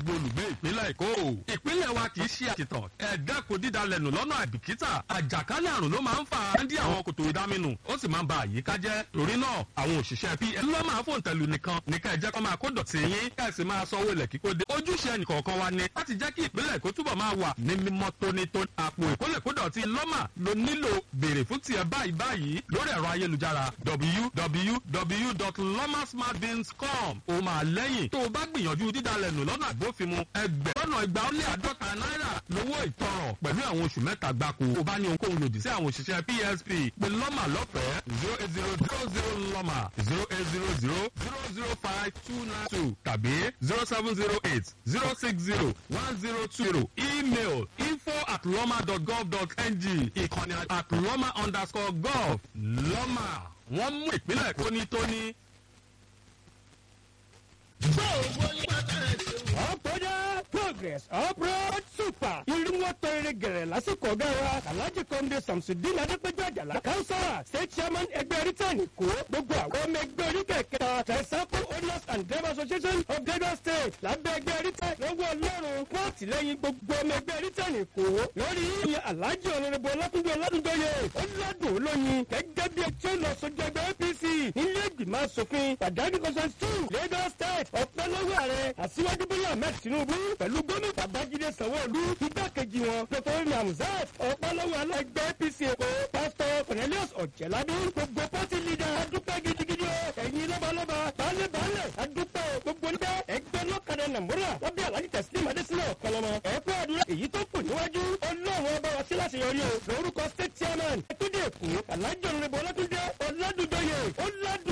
gbogbo olùgbé ìpínlẹ̀ èkó. ìpínlẹ̀ wa kì í ṣe àkìtàn ẹ̀ẹ́dẹ́kun dídalẹ̀nù lọ́nà àìbìkítà àjàkálẹ̀ àrùn ló máa ń fà á dí àwọn kòtò ìdáminù ó sì máa ń ba àyíká jẹ́ torí náà àwọn òṣìṣẹ́ pm ló máa fòun tẹ̀lù nìkan ní ká ẹ jẹ́ kó máa kó dọ̀tí yín ká ẹ sì máa sanwó ilẹ̀ kíkó dé ojúṣe ẹnìkọ̀ọ̀kan wa ni láti jẹ́ kí ìpínlẹ̀ èkó túbọ̀ máa wà ní mímọ́ tónítóní àpò ìkólẹ̀kódọ̀tí lọ́mà ló nílò béèrè fún tiẹ̀ báyìí báyìí lórí ẹ̀rọ ayélujára www.lomasmartbins.com ó máa lẹ́yìn tó o bá gbìyànjú dídalẹ̀nù lọ́nà àgbófinmu ẹgbẹ̀rún ìgbà ó lé àádọ́ta náírà lówó ìtanràn pẹ̀lú àwọn oṣù mẹ́ta gbáko ó bá ní ohunkóhun lòdì sí àwọn òṣìṣẹ́ psp pé lọ́mà lọ́fẹ̀ẹ́ zero eight zero zero zero lọ́mà zero eight zero zero zero zero five two nine two tàbí zero seven zero eight zero six zero one zero two zero email info at lọ́mà dot gov dot ng ìkànnì at lọ́mà underscore gov lọ́mà wọ́n mú ìpínlẹ̀ tónítóní. ọ̀pọ̀dá progress uproad super irunwó tó eré gẹ̀rẹ̀ lásìkò ọ̀gá wa alhaji kọ́ndé samsudin adépẹ́jọ àjàlá kánsọ́rà state chairman ẹgbẹ́ rítẹ̀nì kó gbogbo àwọn ọmọ ẹgbẹ́ oníkẹ̀kẹ́ tẹ̀sánpọ̀ owners and driver association of lagos state lábẹ́ ẹgbẹ́ rítẹ̀ lọ́wọ́ ọlọ́run fún àtìlẹ́yìn gbogbo ọmọ ẹgbẹ́ rítẹ̀nì kó lórí ìyẹn alhaji ọ̀nàrẹ́bù ọlátúndé ọlátúndóye ọlọ́dún olóyin gẹ́gẹ́ bí ẹtí ó lọ sójú ẹgbẹ́ apc nílé ìgbìmọ̀ asòfin pàdánù consent two lagos state ọ̀pẹ́ lọ́wọ́ ààrẹ àṣìwájú bọ́lá ahmed tinubu pẹ̀lú gómìnà babájídé sanwó-olú igbákejì wọn dr namzat ọ̀pọ̀lọpọ̀ alágbẹ́ apc èkó pásítọ̀ cornelius ọ̀jẹ̀lábí gbogbo pọ́tì lídà adúpẹ́ gidigidi o ẹ̀yin lọ́balọ́ba baálé-baálé adúpẹ́ gbogbo níbẹ̀ ẹgbẹ́ lọ́kadà nàmúrà lábẹ́ alájí tẹ̀sílímù adésínà ọ̀kọlọmọ ẹ̀kọ́ àdúrà èyí tó kù níwájú ọlọ́run ọba wa sí láṣeyọrí o lórúkọ state chairman ẹtúndé èkó alájọ nrẹ́bọ̀ ọlátúndé ọládùjọyè ọládù